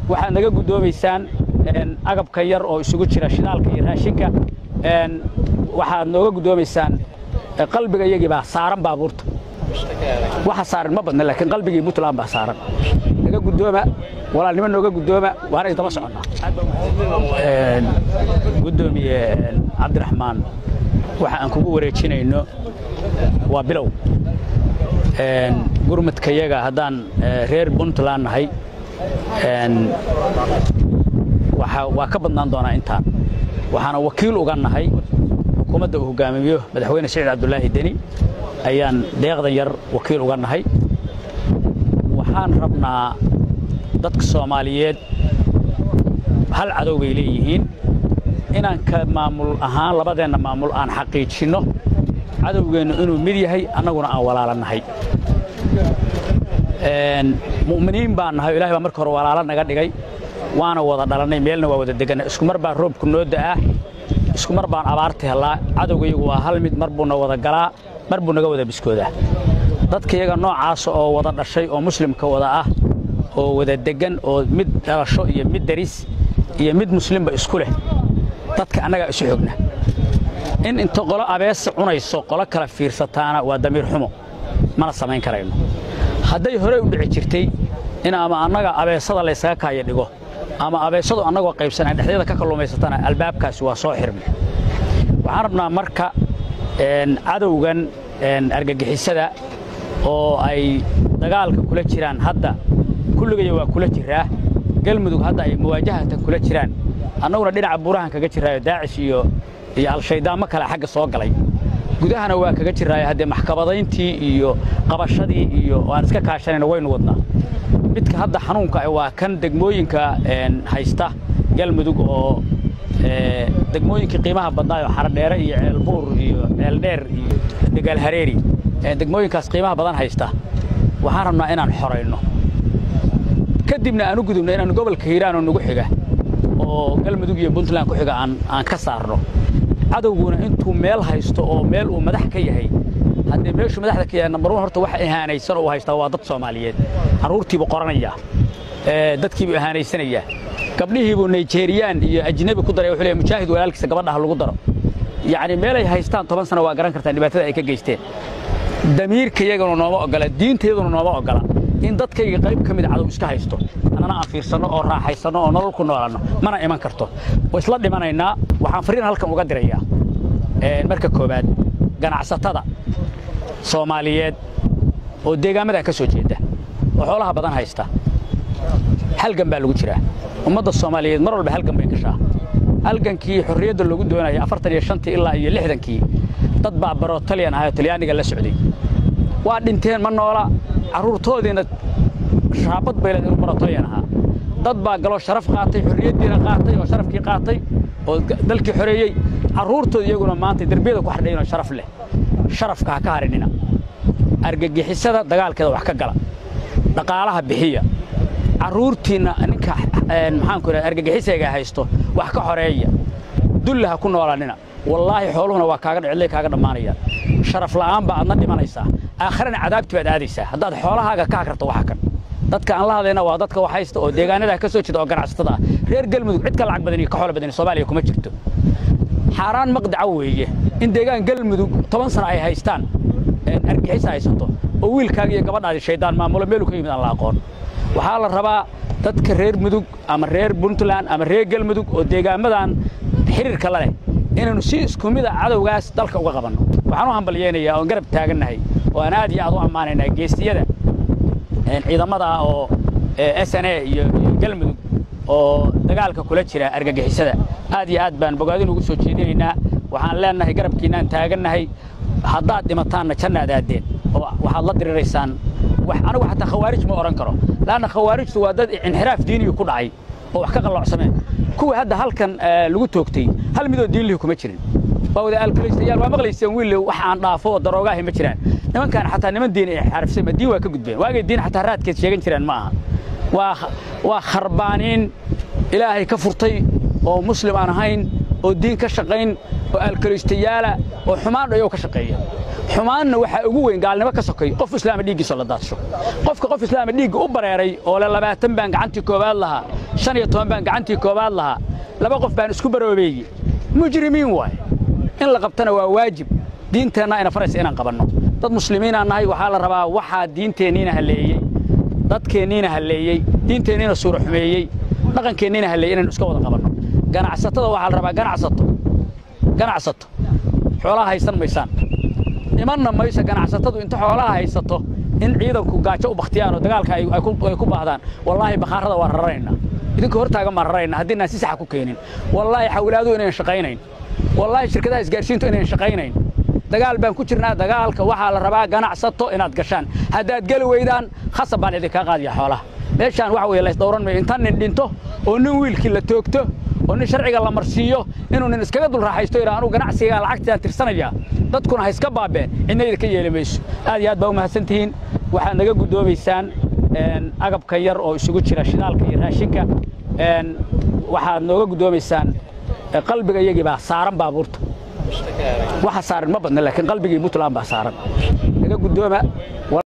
waxaad naga guddoomaysaan agabka yar oo isugu jira shidaalka iyo raashinka waxaad nooga guddoomaysaan qalbiga iyagii baa saaran baabuurta waxa saaran ma badna laakiin qalbigii puntland baa saaran naga guddooma walaalnimo nooga guddooma waana idama soconnaa guddoomiye cabdiraxmaan waxa aan kugu wareejinayno waa bilow gurmadkayaga haddaan reer puntland nahay waa ka badnaan doonaa intaan waxaana wakiil uga nahay xukuumadda uu hogaamiyo madaxweyne siciid cabdulaahi deni ayaan deeqdan yar wakiil uga nahay waxaan rabnaa dadka soomaaliyeed hal cadow bay leeyihiin inaan ka maamul ahaan labadeenna maamul aan xaqiijinno cadowgeennu inuu mid yahay annaguna aan walaala nahay mu'miniin baan nahay o ilahay baa marka hore walaalo naga dhigay waana wada dhalannay meelna waa wada deganna isku mar baa roobku noo da'aa isku mar baan abaarta hellaa cadowgayagu waa hal mid mar buu na wada galaa mar buu naga wada biskoodaa dadka iyaga noocaasa oo wada dhashay oo muslimka wada ah oo wada deggan oo mid dhalasho iyo mid daris iyo mid muslimba isku leh dadka annagaa isu xogna in inta qolo abeesa cunayso qolo kala fiirsataana waa damiir xumo mana samayn karayno hadday horey u dhici jirtay in ama annaga abeesada laysaga kaaya dhigo ama abeesadu annagoo qaybsanaan dhexdeeda ka kalluumaysatana albaabkaasi waa soo xirmay waxaan rabnaa marka cadowgan argagixisada oo ay dagaalka kula jiraan hadda kulligaya waa kula jiraa galmudug hadda ay muwaajahatan kula jiraan annaguna dhinaca buurahan kaga jiraayo daacish iyo iyo al-shayddaanmo kale xagga soo galay gudahana waa kaga jiraayo haddee maxkamadayntii iyo qabashadii iyo aan iska kaashanayna waynu wadnaa midka hadda xanuunka waa kan degmooyinka haysta galmudug oo degmooyinkii qiimaha badnaayo xaradheere iyo ceelbuur iyo ceeldheer iyo degaalhareeri degmooyinkaas qiimaha badan haysta waxaan rabnaa inaan xorayno kadibna aan u gudubno inaan gobolka hiiraan oo nagu xiga oo galmudug iyo puntland ku xiga aan ka saarno cadowguna intuu meel haysto oo meel uu madax ka yahay haddee meeshuu madaxda ka yahay nambar wan horta waxa ihaanaysan oo uu haystaa waa dad soomaaliyeed carruurtiibuu qoranayaa dadkiibuu ihaanaysanayaa gabdhihiibuu nigeriyan iyo ajnebi ku daray wuxuu leeyahay mujaahid walaalkiisa gabadhaha lagu daro yacni meelay haystaan toban sano waa garan kartaan dhibaatada ay ka geysteen damiirka iyaguna nooma oggola diinta iyaduna nooma oggola in dadkayga qayb ka mid cadow iska haysto annana aan fiirsanno oo raaxaysanno oo nolol ku noolanno mana iman karto way isla dhimanaynaa waxaan fariin halkan uga dirayaa marka koowaad ganacsatada soomaaliyeed oo deegaamadaa ka soo jeeda oo xoolaha badan haysta halgan baa lagu jiraa ummadda soomaaliyeed mar walba halgan bay gashaa halgankii xorriyadda loogu doonaya afartan iyo shantii ilaa iyo lixdankii dad baa baroo talyan ahayoo talyaaniga la socday waa dhinteen ma noola carruurtoodiina shaabad bay leedahay baroo talyan ahaa dad baa galoo sharaf qaatay xorriyaddiina qaatay oo sharafkii qaatay oo dalkii xoreeyey carruurtooda iyaguna maanta derbiyada ku xardhaynoo sharaf leh sharafka ha ka harinina argagixisada dagaalkeeda wax ka gala dhaqaalaha bixiya carruurtiinna ninka maxaanku idhaha argagixisayga haysto wax ka xoreeya dulla ha ku noolaanina wallaahi xooluhuna waa kaaga dhicillay kaaga dhammaanayaan sharaf la'aan baa adna dhimanaysaa aakharana cadaabti baad aadaysaa haddaad xoolahaaga ka hakarto waxa kan dadka aan la hadlayna waa dadka wax haysta oo deegaanadaa ka soo jeeda oo ganacsatada ah reer galmudug cid ka lacag badan iyo ka xoolo badan soomaaliya kuma jirto xaaraan maqdaca weeye in deegaan galmudug toban sano ay haystaan argixis haysato oo wiilkaaga iyo gabadhaadi shaydaan maamulo meelu ka yimid aan la aqoon waxaa la rabaa dadka reer mudug ama reer puntland ama reer galmudug oo deegaamadan xiriirka la leh inaynu si isku mida cadowgaas dalka uga qabanno waxaan u hambalyaynayaa oon garab taagannahay oo aan aad iyo aad u ammaanaynaa geestiyada ciidamada oo s n a iyo galmudug oo dagaalka kula jira argagixisada aad iyo aad baan bogaadin ugu soo jeedinaynaa waxaan leennahay garabkiinaan taagannahay haddaad dhimataanna jannaad aaddeen oo waxaad la diriraysaan anigu xataa khawaarij ma odhan karo laanna khawaarijtu waa dad inxiraaf diiniyu ku dhacay oo wax ka qalloocsameen kuwii hadda halkan lagu toogtay hal midoo diinlihi kuma jirin waa wada aalkulaystayaal waa maqlayseen wiille wax aan dhaafo oo daroogaahi ma jiraan nimankaan xataa niman diin ay xarifsay ma diin waa ka gudbeen waagay diin xataa raadkeed sheegan jiraan ma aha waa waa kharbaaniin ilaahay ka furtay oo muslim aan ahayn oo diin ka shaqayn oo alkalistayaala oo xumaan ayuu ka shaqeeya xumaanna waxaa ugu weyn gaalnimo ka sokay qof islaama dhiiggiisa la daadsho qofka qof islaama dhiigga u bareeray oo le labaatan baan gacantii koowaad lahaa shan iyo toban baan gacantii koowaad lahaa laba qof baan isku baroobeeyey mujrimiin waaye in la qabtana waa waajib diinteenna ayna faraysa inaan qabanno dad muslimiinaan nahay waxaa la rabaa waxaa diinteenniina halleeyey dadkeenniina halleeyey diinteenniina suura xumeeyey dhaqankeenniina halleeyey inaynu iska wada qabanno ganacsatada waxaa la rabaa ganacsato ganacsato xoolaha haysan maysaan imanna mayso ganacsatadu inta xoolaha haysato in ciidanku gaajo u bakhtiyaan oo dagaalka ay ku baahdaan wallaahi bakhaarada waa raranaynaa idinka hortaagan baan rarayna haddiinaan si saxa ku keenin wallaahi xawlaadu inayn shaqaynayn wallaahi shirkadaha isgaarsiintu inayn shaqaynayn dagaal baan ku jirnaa dagaalka waxaa la rabaa ganacsato inaad gashaan haddaad geli weydaan khasab baan idinkaa qaadiya xoolaha meeshaan waxa weye laysdhowran mayo inta nin dhinto oo nin wiilkii la toogto oo nin sharciga la marsiiyo inuu nin iskaga dul raaxaysto yidhaa anugu ganacsigaa lacagtaan tirsanaya dadkuna ha iska baabeen cidnayda ka yeeli mayso aad iyo aad baa u mahadsan tihiin waxaad naga guddoomaysaan agabka yar oo isugu jira shidaalka iyo raashinka waxaad nooga guddoomaysaan qalbiga iyagii baa saaran baabuurta waxa saaran ma badna laakiin qalbigii puntland baa saaran naga guddooma